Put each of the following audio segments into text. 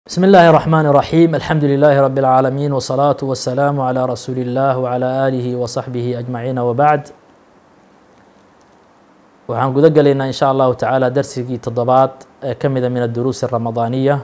بسم الله الرحمن الرحيم الحمد لله رب العالمين والصلاة والسلام على رسول الله وعلى آله وصحبه أجمعين وبعد waxaan guda gelaynaa in sha allahu tacaala darsigii toddobaad ee ka mida min aduruus الramadaaniya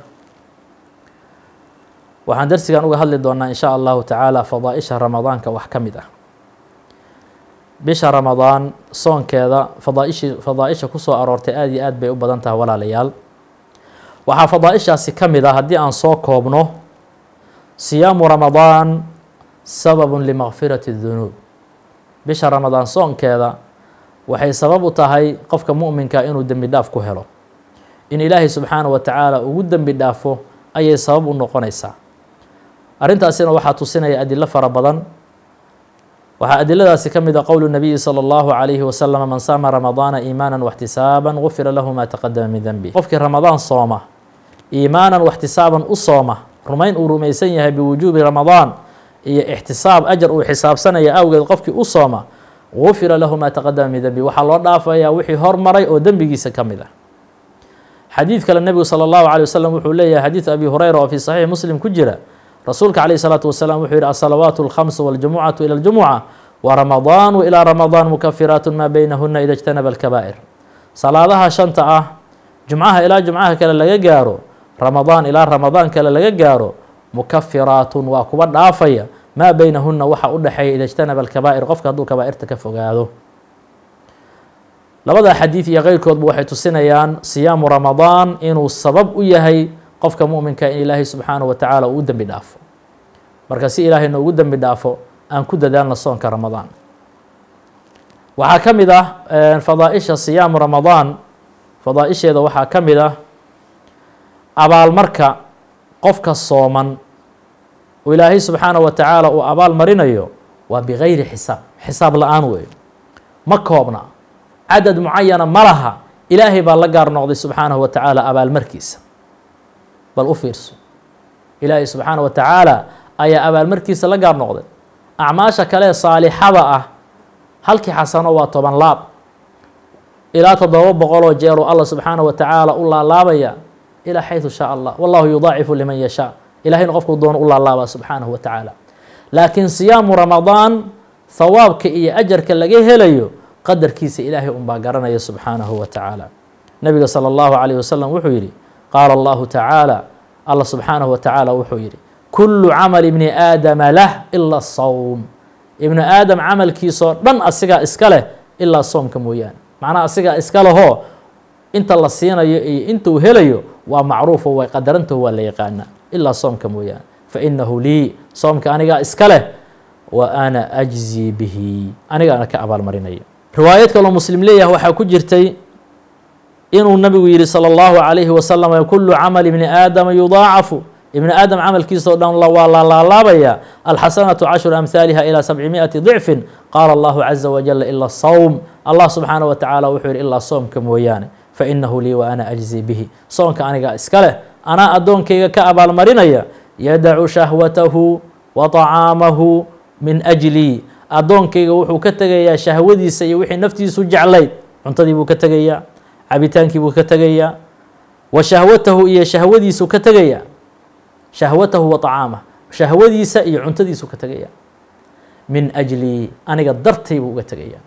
waxaan darsigan uga hadli doonaa in sha allahu tacaala fadaaئisha ramadaanka wax ka mid ah bisha ramadaan soonkeeda fadaa'ishi fadaaئisha kusoo aroortay aad iyo aad bay u badan tahay walaalayaal waxaa fadaaئishaasi ka mid ah haddii aan soo koobno siyaamu ramadaan sababu limakfirati الdunuub bisha ramadaan soonkeeda waxay sabab u tahay qofka mu'minka inuu dembi dhaaf ku helo in ilaahay subxaanaه wa tacaala ugu dembi dhaafo ayay sabab u noqonaysaa arrintaasina waxaa tusinaya adilo fara badan waxaa adiladaasi ka mid a qowlu nabiyi salى اllahu عalayhi wasalam man saama ramadaana iimaana واxtisaaba gufira lahu ma taqadama min denbi qofkii ramadaan sooma iimaanan waxtisaaban u sooma rumayn uu rumaysan yahay biwujuubi ramadaan iyo ixtisaab ajar uu xisaabsanaya awgeed qofkii u sooma gufira lahu maa taqadama min dembi waxaa loo dhaafayaa wixii hormaray oo dembigiisa ka mid ah xadiid kale nebigu salى اllahu alيه wasalam wuxuu leeyahay xadiid abi hureyra oo fii saxiixi muslim ku jira rasuulka calayh الsalaatu wasalaam wuxuu yihi asalawaat اlkhamsu wاljumucatu ilى اljumuca waramadaanu ilaa ramadaan mukafiraat maa beynahuna ida اjtanaba اlkabaa'ir salaadaha shanta ah jumcaha ilaa jumcaha kale laga gaaro ramadaan ilaa ramadaan kale laga gaaro mukafiraatun waa kuwa dhaafaya maa beynahuna waxa u dhexeeya ida اjtanaba alkabaa'ir qofka hadduu kabaa'irta ka fogaado labada xadiid iyo keyrkoodba waxay tusinayaan siyaamu ramadaan inuu sabab u yahay qofka mu'minka in ilaahay subxaanaه wa tacaala uu u dembi dhaafo marka si ilaahay noogu dembi dhaafo aan ku dadaalna soonka ramadaan waxaa ka mid ah fadaaئisha siyaamu ramadaan fadaaئisheeda waxaa ka mid ah abaalmarka qofka sooman oo ilaahay subxaanaه wa tacaala uu abaal marinayo waa bigayri xisaab xisaab la-aan weeyo ma koobna cadad mucayana ma laha ilaahay baa la gaar noqday subxaanaه wa tacaala abaalmarkiisa bal u fiirso ilaahay subxaanaه wa tacaala ayaa abaalmarkiisa la gaar noqday acmaasha kale saalixada ah halkii xasano waa toban laab ilaa toddoba boqoloo jeer oo allah subxaanaه wa tacaala u laalaabaya ilaa xayثu shaa allah wallahu yudaacifu liman yashaa ilahayna qofkuu doono u laalaabaa subxaanaه wa tacaala laakiin siyaamu ramadaan hawaabka iyo ajarka laga helayo qadarkiisa ilaahay unbaa garanaya subxaanaه wa tacaala nebiga salى اllahu عalيه wasalam wuxuu yihi qaala allahu tacaala allah subxaanaه wa tacaala wuxuu yihi kulu camal ibni aadama lah ila sawm ibnu aadam camalkiisoo dhan asigaa iska leh ilaa soomka mooyaane macnaha asigaa iska lehoo inta la siinayo iyo intuu helayo waa macruufo way qadarantaho waa la yaqaanaa ilaa soomka mooyaane fainahu lii soomka anigaa iska leh wa ana ajzii bihi anigaana ka abaalmarinaya riwaayad kaloo muslim leeyahay waxaa ku jirtay inuu nabigu yihi salى اllahu عalayhi wasalam kulu camal ibni aadama yudaacafu ibni aadam camalkiisa o dhan waa la laalaabaya alxasanatu cashru amhaaliha ilaa sabcimiئati ضicfin qaala allahu caza wajala ila sawm allah subxaanaه wa tacaala wuxuu yihi ilaa soomka mooyaane fainahu lii wa ana ajzi bihi soonka anigaa iska leh anaa addoonkayga ka abaalmarinaya yadacu shahwatahu wa طacaamahu min ajlii addoonkayga wuxuu ka tegayaa shahwadiisa iyo wixii naftiisu jeclayd cuntadii buu ka tegayaa cabitaankii buu ka tegayaa wa shahwatahu iyo shahwadiisu ka tegayaa shahwatahu wa طacaamah shahwadiisa iyo cuntadiisu ka tegaya min ajlii aniga dartay buu uga tegayaa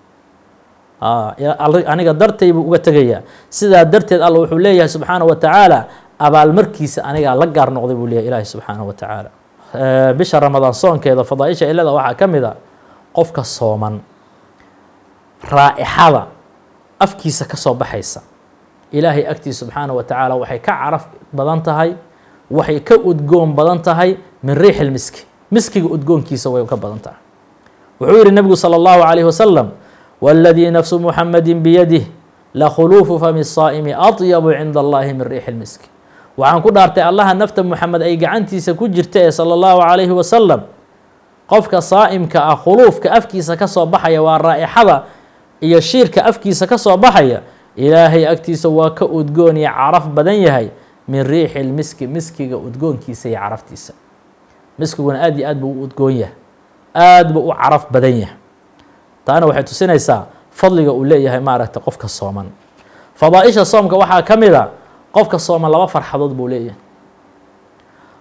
aniga dartay buu uga tegayaa sidaa darteed alla wuxuu leeyahay subxaanaه wa tacaala abaalmarkiisa anigaa la gaar noqday buu leeyahy ilaahi subxaanaه wa tacaala bisha ramadaan soonkeeda fadaaisha ilada waxaa ka mid a qofka sooman raa'ixada afkiisa ka soo baxaysa ilaahay agtiisa subxaanaه wa tacaala waxay ka caraf badan tahay waxay ka udgoon badan tahay min riixi lmiski miskiga udgoonkiisa way ka badan tahay wuxuu yihi nebigu salى اllahu عalayh wasalam wاladii nafsu muxamadi biyadih lakhuluufu fami الsaa'imi aطyabu cinda allahi min riixi lmiski waxaan ku dhaartay allaha nafta muxamed ay gacantiisa ku jirta ee salى اllahu عalayhi wasalam qofka saa'imka ah khuluufka afkiisa ka soo baxaya waa raa'ixada iyo shiirka afkiisa ka soo baxaya ilaahay agtiisa waa ka udgoon iyo caraf badan yahay min riixi lmiski miskiga udgoonkiisa iyo caraftiisa miskiguna aad iyo aad buu u udgoon yahay aad buu u caraf badan yahay taana waxay tusinaysaa fadliga uu leeyahay maaragtay qofka sooman fadaaئisha soomka waxaa ka mid a qofka sooman laba farxadood buu leeyahay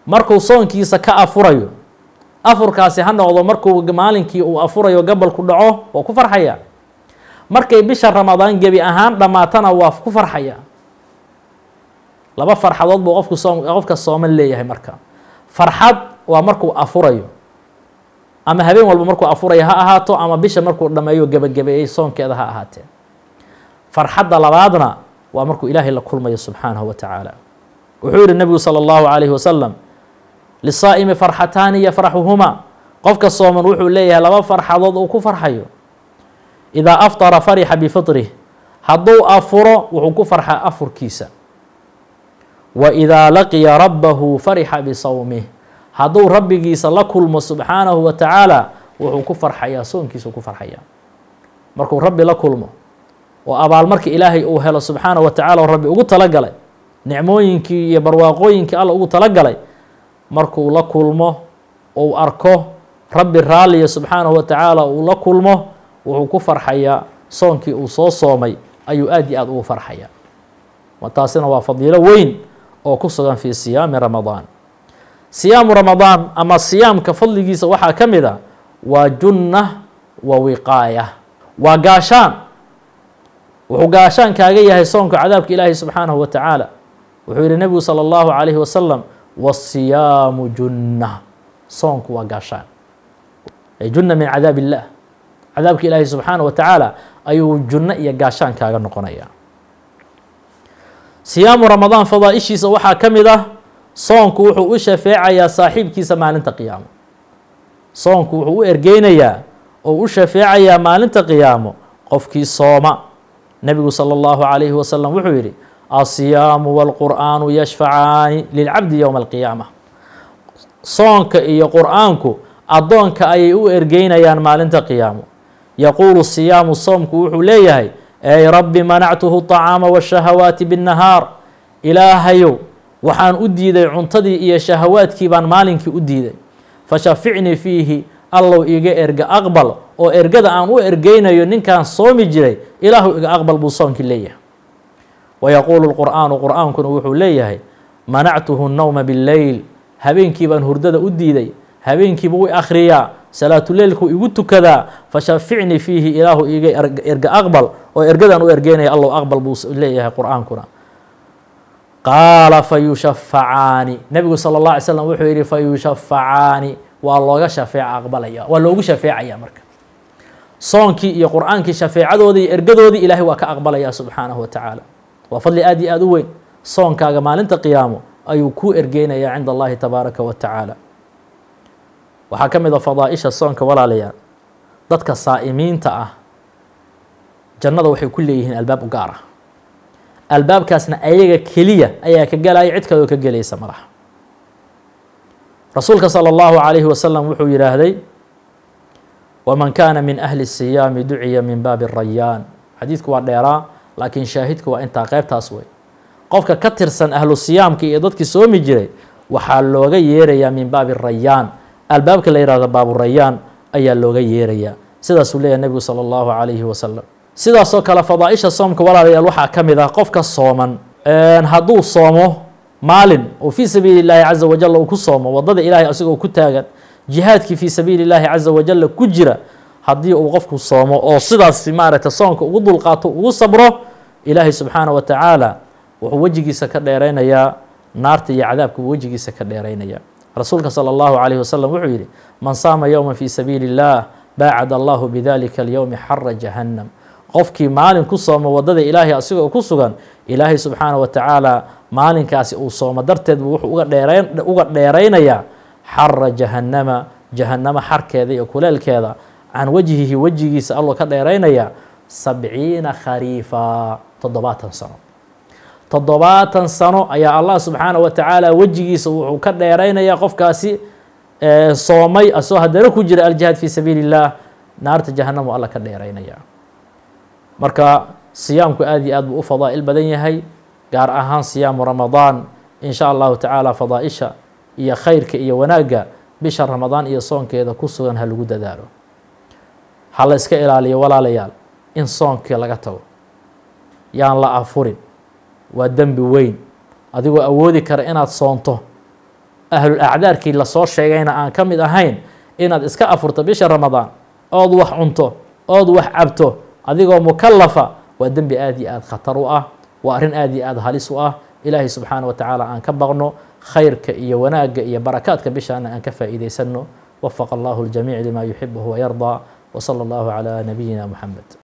markuu soonkiisa ka afurayo afurkaasi ha noqdo markuu maalinkii uu afurayo gabalku dhaco waa ku farxaya markay bisha ramadaan gebi ahaan dhammaatana waa ku farxaya laba farxadood buu qofku soom qofka sooman leeyahay marka farxad waa markuu afurayo ama habeen walba markuu afurayo ha ahaato ama bisha markuu dhameeyo gebagabeeyey soonkeeda ha ahaatee farxadda labaadna waa markuu ilaahay la kulmayo subxaanahu wa tacaala wuxuu yihi nebigu salى اllahu alayhi wasalam lisaa'imi farxataani yafraxuhuma qofka sooman wuxuu leeyahay laba farxadood uu ku farxayo idaa aftara farixa bifiطrih hadduu afuro wuxuu ku farxaa afurkiisa wa idaa laqiya rabbahu farixa bisawmih hadduu rabbigiisa la kulmo subxaanahu wa tacaala wuxuu ku farxayaa soonkiisuu ku farxayaa markuu rabbi la kulmo oo abaalmarka ilaahay uu helo subxaanahu wa tacala oo rabbi ugu talagalay nicmooyinkii iyo barwaaqooyinkii alla ugu talagalay markuu la kulmo uu arko rabbi raalliya subxaanahu wa tacaala uu la kulmo wuxuu ku farxayaa soonkii uu soo soomay ayuu aad iyo aad ugu farxayaa taasina waa fadiilo weyn oo ku sugan fii siyaami ramadaan siyaamu ramadaan ama siyaamka fadligiisa waxaa ka mid a waa junna wa wiqaaya waa gaashaan wuxuu gaashaan kaaga yahay soonka cadaabka ilaahi subxaanahu wa tacaala wuxuu yihi nebigu salى اllahu calayhi wasalam wasiyaamu junna soonku waa gaashaan ay junna min cadaab illah cadaabka ilaahi subxaanaه wa tacaala ayuu junno iyo gaashaan kaaga noqonaya siyaamu ramadaan fadaaishiisa waxaa ka mid ah soonku wuxuu u shafeecayaa saaxiibkiisa maalinta qiyaamo soonku wuxuu u ergeynayaa oo u shafeecayaa maalinta qiyaamo qofkii sooma nebigu salى اllahu calayhi wasalam wuxuu yihi asiyaamu wاlqur'aanu yashfacaani lilcabdi yowma alqiyaama soonka iyo qur'aanku addoonka ayay u ergeynayaan maalinta qiyaamo yaquulu siyaamu soomku wuxuu leeyahay ey rabbi manactuhu طacaama wالshahawaati bالnahaar ilaahayow waxaan u diiday cuntadii iyo shahawaadkii baan maalinkii u diiday fashaficnii fiihi allow iga erga aqbal oo ergada aan u ergeynayo ninkaan soomi jiray ilaahu iga aqbal buu soonkii leeyahay wayaquulu lqur'aanu qur'aankuna wuxuu leeyahay manactuhu nnowma billeyl habeenkii baan hurdada u diiday habeenkiibuu i akhriyaa salaatuleylku igu tukadaa fashaficnii fiihi ilaahu iga erga aqbal oo ergadaan u ergeynaya allow aqbal buu leeyahay qur'aankuna qaala fayushafacaani nebigu sala اllah alay slam wuxuu yihi fayushafacaani waa looga shafeeca aqbalaya waa loogu shafeecaya marka soonkii iyo qur'aankii shafeecadoodii iyo ergadoodii ilaahay waa ka aqbalaya subxaanahu wa tacaala waa fadli aad iyo aad u weyn soonkaaga maalinta qiyaamo ayuu kuu ergeynayaa cinda allahi tabaaraka wa tacaala waxaa ka mid a fadaaisha soonka walaalayaal dadka saa'imiinta ah jannada waxay ku leeyihiin albaab u gaar ah albaabkaasna ayaga keliya ayaa ka gelaya cid kaloo ka gelaysa malaha rasuulka salى اllahu عalayhi wasalam wuxuu yidhaahday waman kaana min ahli الsiyaami duciya min baabi الrayaan xadiidku waa dheeraa laakiin shaahidku waa intaa qeybtaas wey qofka ka tirsan ahlu siyaamka iyo dadkii soomi jiray waxaa looga yeerayaa min baabi الrayaan albaabka la yihahdo baaburayaan ayaa looga yeerayaa sidaasuu leeyahy nebigu salى اllahu عalayhi wasalam sidaasoo kale fadaaisha soomka walaalayaal waxaa ka mid ah qofka sooman hadduu soomo maalin oo fii sabiili اllaahi caza wajal uu ku soomo wadada ilaahay asigoo ku taagan jihaadkii fii sabiili اllaahi caza wajalla ku jira haddii uu qofku soomo oo sidaas maaragtay soonka ugu dulqaato ugu sabro ilaahay subxaanaه wa tacaala wuxuu wejigiisa ka dheeraynayaa naarta iyo cadaabka wejigiisa ka dheeraynaya rasuulka salى اllahu عalayh wasalam wuxuu yihi man saama yowma fii sabiili اllah baacad allahu bidalika اlyowmi xara jahannam qofkii maalin ku soomo wadada ilaahay asigoo ku sugan ilaahay subxaanaه wa tacaala maalinkaasi uu soomo darteed buu wuxuu uga dheerayn uga dheeraynayaa xara jahannama jahannamo xarkeeda iyo kuleelkeeda can wajhihi wejigiisa alloo ka dheeraynaya sabciina khariifa toddobaatan sano toddobaatan sano ayaa allah subxaanaه wa tacaala wejigiisa wuxuu ka dheeraynaya qofkaasi soomay asoo haddana ku jira aljihaad fii sabiili اllah naarta jahannamu alla ka dheeraynaya marka siyaamku aad iyo aad buu u fadaa'il badan yahay gaar ahaan siyaamu ramadaan in sha allahu tacaala fadaaisha iyo khayrka iyo wanaagga bisha ramadaan iyo soonkeeda ku sugan ha lagu dadaalo ha la iska ilaaliyo walaalayaal in soonkii laga tago yaan la afurin waa dembi weyn adigoo awoodi kara inaad soonto ahlul acdaarkii lasoo sheegayna aan ka mid ahayn inaad iska afurto bisha ramadaan ood wax cunto ood wax cabto adigoo mukalafa waa dembi aad iyo aad khatar u ah waa arrin aad iyo aad halis u ah ilaahay subxaana wa tacaala aan ka baqno khayrka iyo wanaagga iyo barakaadka bishaana aan ka faa'iidaysano wafaqa allahu ljamiic lima yuxibuhu wayardaa وصلى الله على نبينا محمد